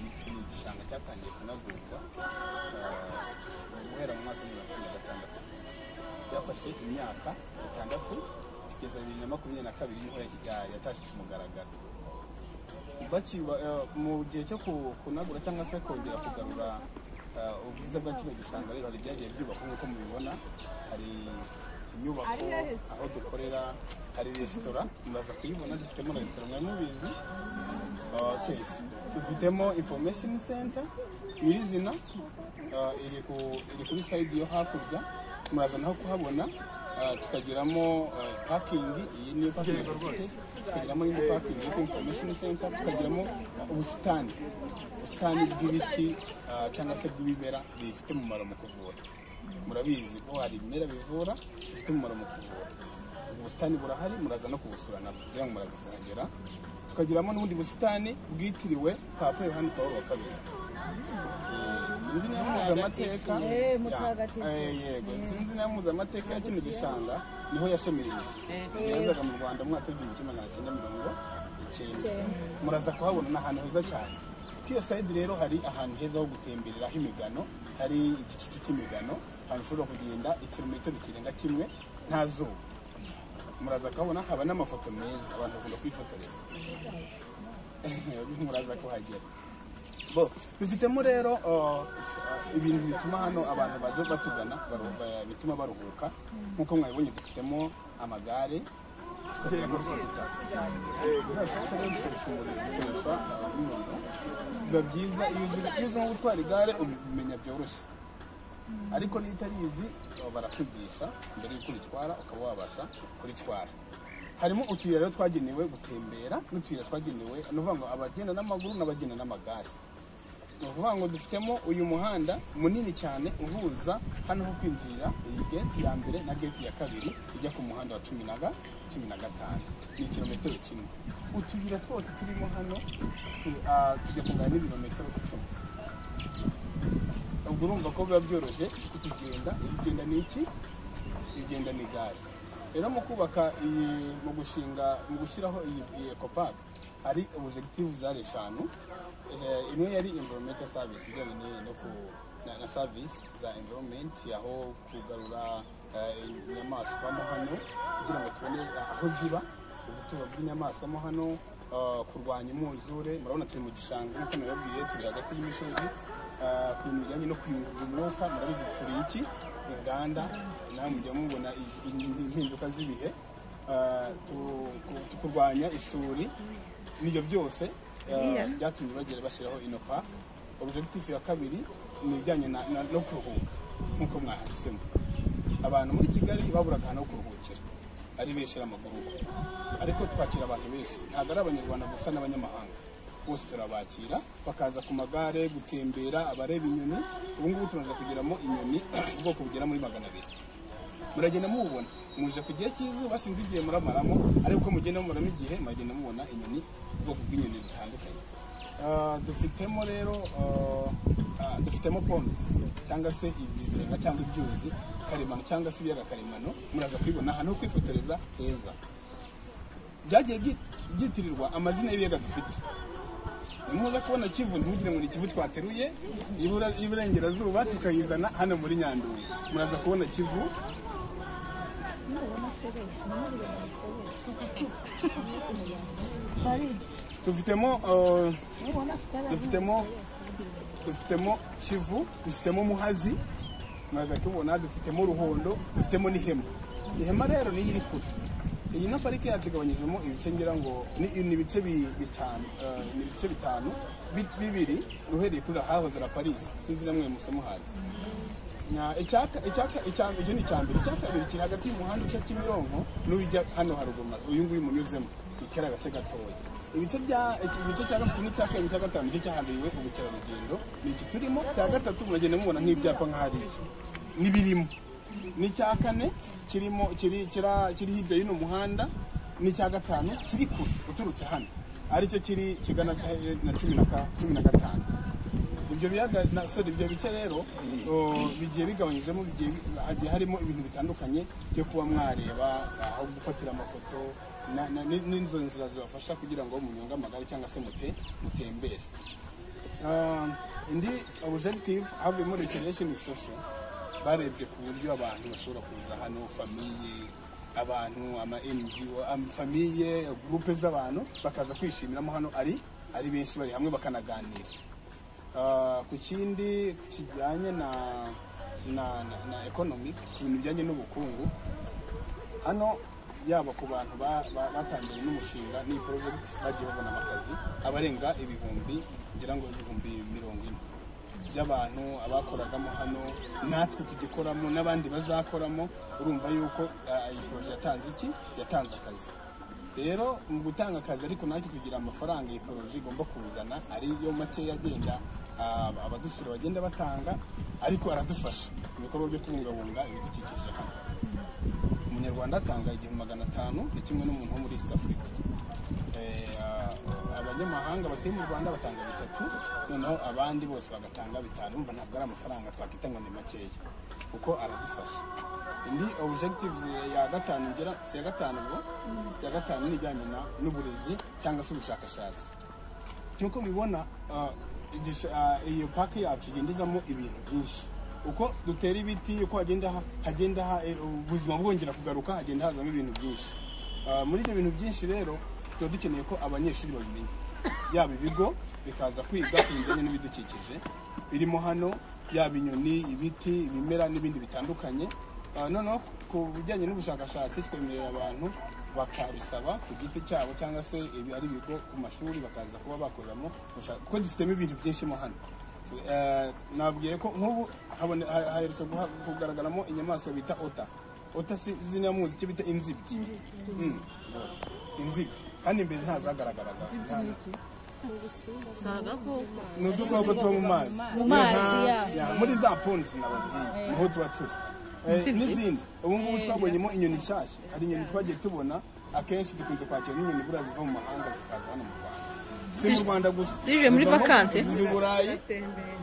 igisonga cyatangiye kunagurwa eh, guhera mu mwaka w'ibihumbi bibiri na cumi na gatandatu byafashe imyaka itandatu kugeza bibiri na makumyabiri na kabiri nibwo ya- yatashywe ku mugaragaro bakiba eh, mu gihe cyo ku- kunagura cyangwa se kongera kugarura eh, ubwiza bwa kino gishanga rero hari ibyagiye byubakwa nk'uko mubibona hari inyubako aho dukorera hari resitora muraza kuyibona dufitemo na resitora mwari mubizi Okay. Dufitemo information center nyirizina uh, iri ku iri kuri side yo hakurya muraza naho kuhabona uh, tukagiramo uh, parking iyi niyo parking dufite tukagiramo indi parking iri ku information center tukagiramo ubusitani ubusitani bw'ibiti uh, cyangwa se bw'ibimera bifite umumaro mu kuvura murabizi ko hari ibimera bivura bifite umumaro mu kuvura ubusitani burahari muraza no kubusura nabwo kugira ngo muraza kuhagera tukagiramo n'ubundi busitani bwitiriwe papa yohani pawulo wa kabiri Eh, sinzi niba muzi amateka Eh, mutagatifu. Ya, eh, yego sinzi niba muzi amateka ya kino gishanga niho yashamiririza yazaga mu rwanda mu mwaka w'igihumbi kimwe magana cyenda mirongo icyenda muraza kuhabona ni ahantu heza cyane kuri iyo sayidi rero hari ahantu heza ho gutembereraho imigano hari igicucu cy'imigano ahantu ushobora kugenda ikirometero kirenga kimwe nta zuba muraza kuhabona haba n'amafoto meza abantu bakunda kwifotoreza muraza kuhagera bo dufitemo rero uh, uh, ibintu bituma hano abantu baje batugana baru- ba- bituma baruhuka nk'uko mwabibonye dufitemo amagare tukagiramo sisita zikoreshwa n'umuntu biba byiza iyo uzi iyo uzi nko gutwara igare ubimenya byoroshye ariko niyo utarizi baba barakwigisha mbere y'uko uritwara ukaba wabasha kuritwara harimo utuyira rero twagenewe gutembera n'utuyira twagenewe ni ukuvuga ngo abagenda n'amaguru n'abagenda n'amagare ni ukuvuga ngo dufitemo uyu muhanda munini cyane uhuza hano ho kwinjirira iyi gate ya mbere na gate ya kabiri ijya ku muhanda wa cumi na ga- cumi na gatanu ni ikirometero kimwe utuyira twose turimo hano tu- ah, tujya kungana n'ibirometero icumi ubwo urumva ko biba byoroshye kutugenda ibigenda ni iki igenda ni gare rero mu kubaka iyi mu gushinga mu gushyiraho iyi, iyi ecopark hari objective zari eshanu Eh, imwe yari environmental service ibijyanye ni- no ku na, na service za environment aho kugarura eh, inyamaswa mo hano kugira ngo tubone aho ziba ubuturo bw'inyamaswa mo hano eh, kurwanya imyuzure murabona turi mu gishanga nk'uko nababwiye turi hagati y'imisozi eh, ku bintu bijyanye no kuyungurura umwuka murabizi turi iki inganda nawe mujya mubona i- i- impinduka z'ibihe eh, tu- ku- tu- kurwanya isuri n'ibyo byose eh, byatumye bagera bashyiraho ino park objective ya kabiri ni ibijyanye na- na- no kuruhuka nk'uko mwahisemo abantu muri kigali baburaga ahantu ho kuruhukira ari benshi ari amaguru ariko twakira abantu benshi ntabwo ari abanyarwanda gusa n'abanyamahanga bose turabakira bakaza ku magare gutembera abareba inyoni ubu ngubu tumaze kugeramo inyoni ubwoko bugera muri magana abiri muragenda mububona muje ku gihe cy'izuba sinzi igihe muramaramo ariko uko mugenda mumaramo igihe muragenda mubona inyoni ubwoko bw'inyoni butandukanye Ah, dufitemo rero ah, ah, dufitemo pomes cyangwa se ibizenga cyangwa ibyuzi karemano cyangwa se ibiyaga karemano muraza kubibona ahantu ho kwifotoreza heza byagiye byi- byitirirwa amazina y'ibiyaga dufite ni muza kubona kivu ntugire ngo ni kivu twateruye ibura- iburengerazuba tukayizana hano muri nyandungu muraza kubona kivu dufitemo uh, dufitemo dufitemo kivu dufitemo muhazi muraza tubona dufitemo ruhondo dufitemo n'ihema ihema rero niyo iri kure iyi na parike yacu igabanyijemo ibice ngira ngo ni ni ibice bi- bitanu eh, ni ibice bitanu bi- bibiri uhereye kuri ahahoze la paris sinzi namwe musa muhazi Na icyaka icyaka icyambere icyo ni icyambere icyakabiri kiri hagati y'umuhanda uca kimironko n'ujya hano haruguru maze uyu nguyu munyuzemo ni kari agace gatoya ibice bya iki- ibice cya gatatu n'icya kabiri n'icya gatanu nicyo cyahariwe ubukerarugendo ni iki turimo cya gatatu muragenda mubona nk'ibyapa nka hariya n'ibirimo n'icya kane kirimo kiri kira- kiri hirya y'uno muhanda n'icya gatanu kiri kure uturutse hano aricyo kiri kigana eh, na cumi na ka- cumi na gatanu ibyo biyaga na sorry ibyo bice rero o, bigiye bigabanyijemo bigiye bi- hagiye harimo ibintu bitandukanye byo kuba mwareba aho gufatira amafoto na- na- ni- n'izo nzira zibafasha kugira ngo munyonge amagare cyangwa se mute mutembere Ah, indi objective havuyemo recreation social barebye ku buryo abantu bashobora kuza hano famiye abantu ama ngo ama famiye gurupe z'abantu bakaza kwishimiramo hano ari ari benshi bari hamwe bakanaganira Ah, ku kindi kijyanye na na na, na economic ku bintu bijyanye n'ubukungu hano yaba ku bantu ba- ba- batangiye n'umushinga n'iyi porojegiti bagiye babona amakazi abarenga ibihumbi ngira ngo ibihumbi mirongo ine by'abantu abakoragamo hano natwe tugikoramo n'abandi bazakoramo urumva yuko ah, iyi poroje yatanze iki yatanze akazi rero mu gutanga akazi ariko natwe tugira amafaranga iyi poroje igomba kuzana ariyo makeya agenda ah, abadusura bagenda batanga ariko aradufasha mu bikorwa byo kubungabunga ibidukikije hano umunyarwanda atanga igihumbi magana atanu ni kimwe n'umuntu wo muri east africa Eh, ah, abanyamahanga batuye mu rwanda batanga bitatu noneho abandi bose bagatanga bitanu umva ntabwo ari amafaranga twakwita ngo ni makeya kuko aradufasha indi objective ya gatanu ngera si iya gatanu ngo ya gatanu ni ijyanye na- n'uburezi cyangwa se ubushakashatsi nk'uko mubibona ah, igisha- ah, iyo paki yacu igendezamo ibintu byinshi uko dutera ibiti uko hagenda ha- hagenda ha- eh, ubuzima bwongera kugaruka hagenda hazamo ibintu byinshi Ah, muri ibyo bintu byinshi rero tuba dukeneye ko abanyeshuri babimenya yaba ibigo bikaza kwiga ibijyanye n'ibidukikije birimo hano yaba inyoni ibiti ibimera n'ibindi bitandukanye Ah, noneho ku bijyanye n'ubushakashatsi twemerera abantu bakabisaba ku giti cyabo cyangwa se ibi ari ibigo ku mashuri bakaza kuba bakoreramo ubushaka- kuko dufitemo ibintu byinshi mo hano Eh, nabwiye ko nk'ubu habone- ha- haherutse guha- kugaragaramo inyamaswa bita ota ota si zinamuzi icyo bita inzibyi Mm, inzibyi kandi imbere ntazagaragaraga si agakoko ni udukoko tuba mu mazi Mu mazi, Inka, ya. ya, muri za ponzi nababwiye niho tuba turi Eh, n'izindi ubu ngubu twabonyemo inyoni nshyashya hari inyoni twagiye tubona akenshi dukunze kwakira n'inyoni buriya ziva mu mahanga zikaza hano mu rwanda si mu rwanda gusa zije muri Zivamo- vacances? ziva i burayi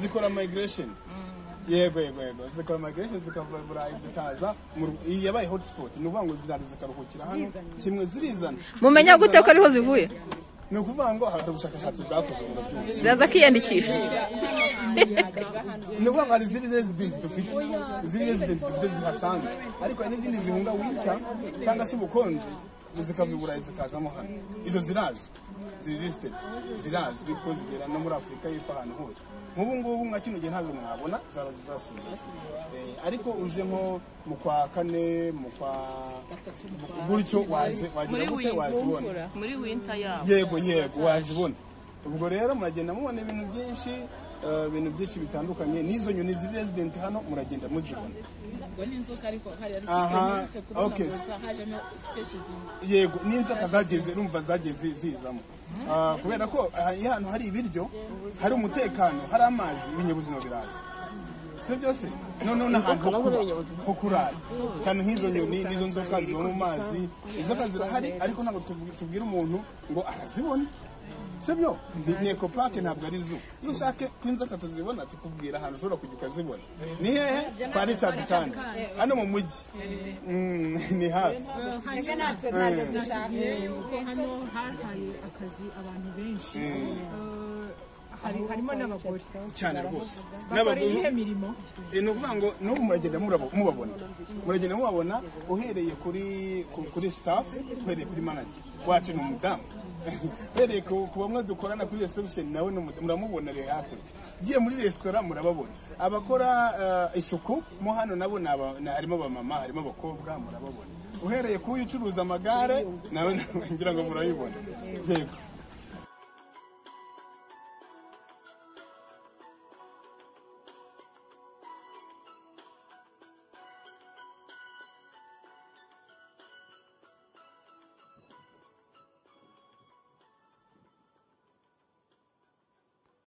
zikora migration yego yego yego zikora migration zikava i burayi zikaza mu Rw- iyi yabaye hotspot ni ukuvuga ngo ziraza zikaruhukira hano kimwe zirizana mumenya gute ko ariho zivuye ni ukuvuga ngo hari ubushakashatsi bwakozwe ngo byumve ziraza kwiyandikisha ni ukuvuga ngo hari izindi resident dufite izindi resident dufite zihasanzwe ariko hari n'izindi zihunga winter cyangwa se ubukonje zikava i burayi zikazamo hano izo zirazi ziri listed zirazi kuko zigera no muri afurika y'epfo ahantu hose nk'ubu ngubu nka kino gihe ntazo mwabona zaba zasubiye Eh, ariko uje nko mu kwa kane mu kwa gutyo wazi wagira gute wazibona muri winter yabo yego yego wazibona ubwo rero muragenda mubona ibintu byinshi eh, ibintu byinshi bitandukanye n'izo nyoni ziri resident hano muragenda muzibona ubwo ni inzoka ariko hari ari Aha, uretse kubona okay. gusa hajemo species zimwe yego n'inzoka zageze urumva zagiye zi- zizamo Ah, kubera ko ah, iyo ahantu hari ibiryo hari umutekano hari amazi ibinyabuzima biraza si byose noneho n'ahantu ho kuba- ho kurara cyane nk'izo nyoni n'izo nzoka ziba mu mazi inzoka zirahari ariko ntabwo tubu- tubwira umuntu ngo arazibona sibyo ni ekopake ntabwo ari zo iyo ushaka ko inzoka tuzibona tukubwira ahantu ushobora kujya ukazibona ni hehe kwa richard kandi hano mu mujyi Mm, ni hafi Eh, uko hano hahaye akazi abantu benshi Eh, hari- harimo n'abagore cyane rwose bakora n'abagore iyihe mirimo Eh, ni ukuvuga ngo n'ubu muragenda murabo- mubabona muragenda mubabona uhereye kuri ku- kuri staff uhereye kuri manager wacu ni umudamu uhereye ku ku bamwe dukorana kuri reception nawe ni umudamu, muramubona rero hakurya ugiye muri resitora murababona abakora eh, isuku mo hano nabo ni aba- ni- harimo abamama harimo abakobwa murababona uhereye ku ucuruza amagare nawe nawe ngira ngo murayibona yego